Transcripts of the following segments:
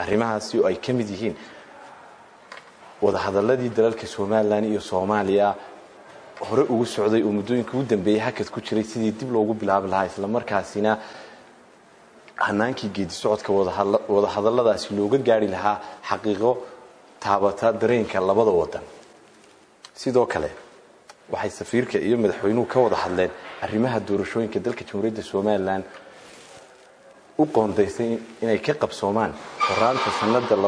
arrimahaasi oo ay ka mid yihiin wadahadaladii dalalka somalilan iyo soomaaliya hore ugu socday oo muddooyinka ugu dambeeyey hakad ku jiray sidii dib loogu bilaabi lahaa islamarkaasina hanaankii geedi socodka wadahadaladaasi looga gaari lahaa xaqiiqo taabata dareenka labada wadan sidoo kale waxay safiirka iyo madaxweynuhu ka wada hadleen arrimaha doorashooyinka dalka jamhuuriyadda somalilan u qoondaysay inay ka qabsoomaan horaanta sanada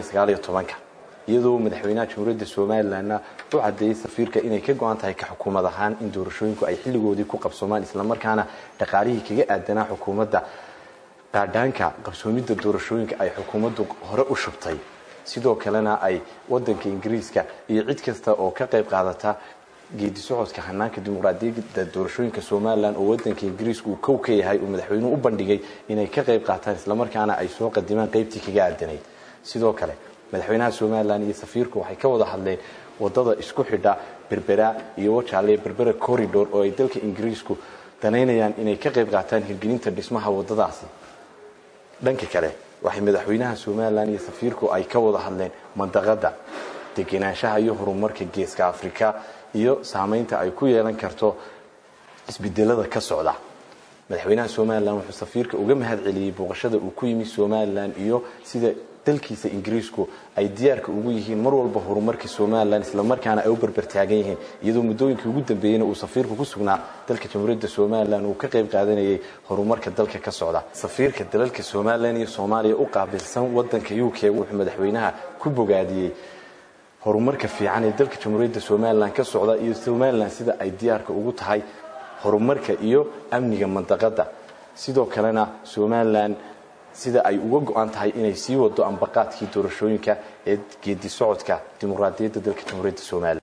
iyadoo madaxweynaha jamhuuriyadda somalilanna u cadeeyey safiirka inay ka go-an tahay ka xukuumad ahaan in doorashooyinku ay xilligoodii ku qabsoomaan islamarkaana dhaqaalihii kaga aadanaa xukuumadda qaadhaanka qabsoomidda doorashooyinka ay xukuumaddu hore u shubtay sidoo kalena ay wadanka ingiriiska iyo cid kasta oo ka qayb qaadata geedi socodka hanaanka dimuqraadiyadda doorashooyinka somalilan oo wadanka ingiriisku uu kow ka yahay uu madaxweynuhu u bandhigay inay ka qayb qaataan islamarkaana ay soo qadimaan qaybtii kaga aadanayd sidoo kale madaxweynaha somalilan iyo safiirku waxay ka wada hadleen wadada isku xidha berbera iyo wajaale berbera corridor oo ay dalka ingiriisku danaynayaan inay ka qayb qaataan hirgelinta dhismaha wadadaasi dhanka kale waxay madaxweynaha somalilan iyo safiirku ay ka wada hadleen mandaqada degenaanshaha iyo horumarka geeska afrika iyo saameynta ay ku yeelan karto isbedelada ka socda madaxweynaha somalilan wuxuu safiirka uga mahad celiyey booqashada uu ku yimi somalilan iyo sida dalkiisa ingiriisku ay diyaarka ugu yihiin mar walba horumarka somalilan islamarkaana ay u berbertaagan yihiin iyadoo muddooyinkii ugu dambeeyeyna uu safiirku ku sugnaa dalka jamhuuriyadda somalilan uu ka qayb qaadanayay horumarka dalka ka socda safiirka dalalka somalilan iyo soomaaliya u qaabilsan wadanka u k wuxuu madaxweynaha ku bogaadiyey horumarka fiican ee dalka jamhuuriyadda somalilan ka socda iyo somalilan sida ay diyaarka ugu tahay horumarka iyo amniga mandaqada sidoo kalena somalilan sida ay uga go-an tahay inay sii wado ambaqaadkii doorashooyinka ee geedi socodka dimuqraadiyadda dalka jamhuuriyadda somalilan